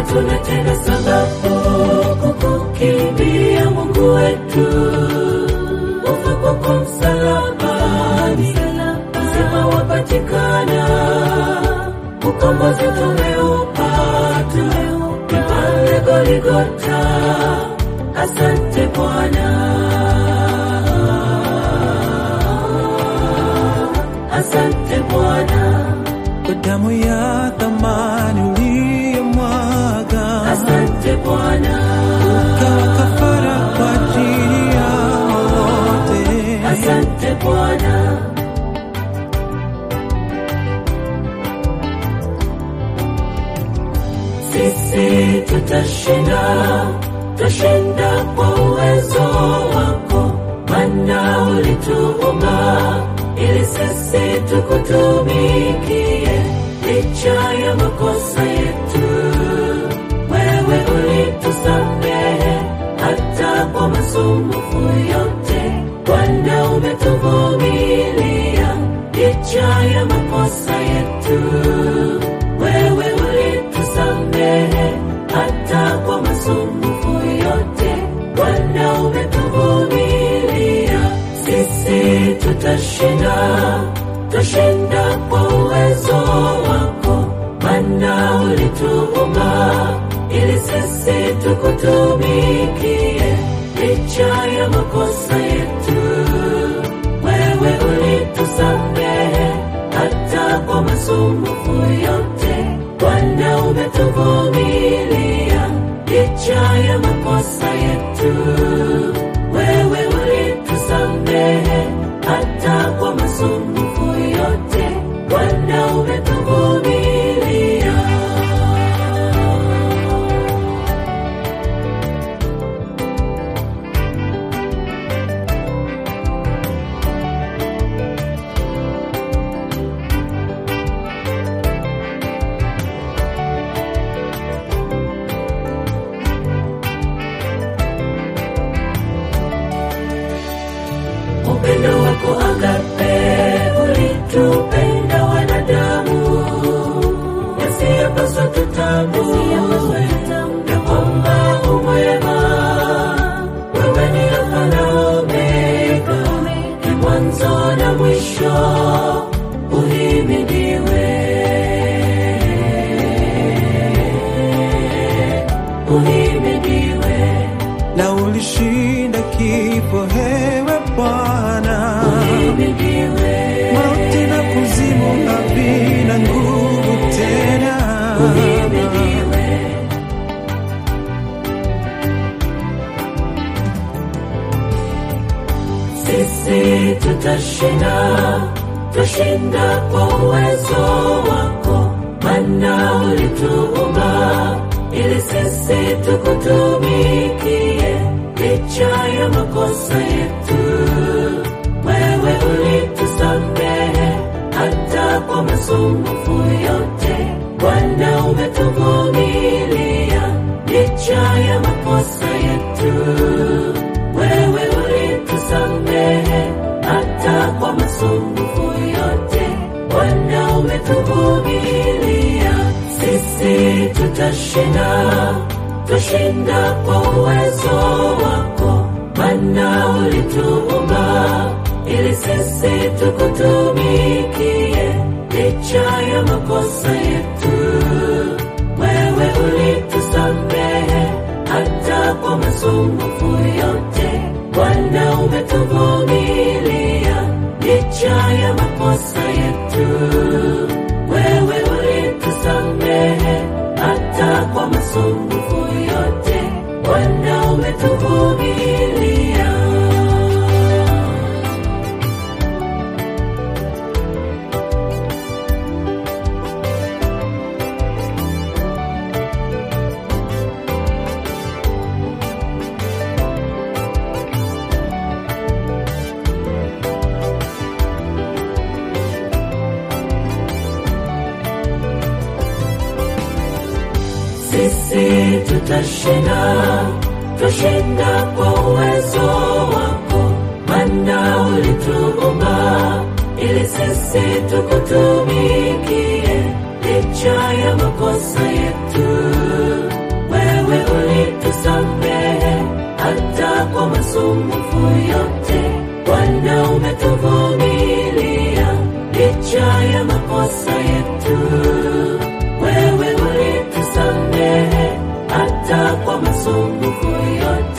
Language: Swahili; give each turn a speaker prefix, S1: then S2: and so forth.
S1: hatuna tena sababu kukukimbia Mungu wetu. Kufa kwako msalabani, uzima wapatikana, ukombozi tumeupata, ni pale Goligota. Asante Bwana, asante Bwana,
S2: kwa damu ya thamani uliyomwaga,
S1: asante Bwana,
S2: ukawa kafara kwa ajili ya wote.
S1: asante Bwana. Sisi tutashinda, tutashinda kwa uwezo wako, maana ulituumba ili sisi tukutumikie licha ya makosa yetu. Wewe ulitusamehe hata kwa masumbufu yote, Bwana umetuvumilia licha ya makosa yetu. Wewe ulitusamehe hata kwa masumbufu yote, Bwana umetuvumilia. Sisi tutashinda, tutashinda kwa uwezo wako, maana ulituumba ili sisi tukutumikie licha ya makosa yetu. Wewe ulitusamehe hata kwa masumbufu yote, Bwana umetuvumilia licha ya makosa yetu. Wewe ulitusamehe hata kwa masumbufu yote, Bwana umetuvumilia. upendo wako agape ulitupenda wanadamu yasiyopaswa tutambue ya kwamba umwema wewe ni alfa na omega ni mwanzo na mwisho uhimidiwe uhimidiwe
S2: na ulishinda kifo, hewe Bwana.
S1: uhimidiwe
S2: Mauti na kuzimu havina nguvu tena.
S1: uhimidiwe sisi tutashinda, tutashinda kwa uwezo wako, maana ulituumba ili sisi tukutumikie licha ya makosa yetu. Wewe ulitusamehe hata kwa masumbufu yote, Bwana umetuvumilia licha ya makosa yetu. Wewe ulitusamehe hata kwa masumbufu yote, Bwana umetuvumilia. Sisi tutashinda, tutashinda kwa uwezo wako, maana ulituumba ili sisi tukutumikie licha ya makosa yetu. Wewe ulitusamehe hata kwa masumbufu yote, Bwana umetuvumilia licha ya makosa yetu. Wewe ulitusamehe hata kwa masumbufu yote, Bwana umetuvumilia. sisi tutashinda, tutashinda kwa uwezo wako, maana ulituumba ili sisi tukutumikie licha ya makosa yetu. masumbufu yote. Bwana umetuvumilia licha ya makosa yetu. Wewe ulitusamehe hata kwa masumbufu yote.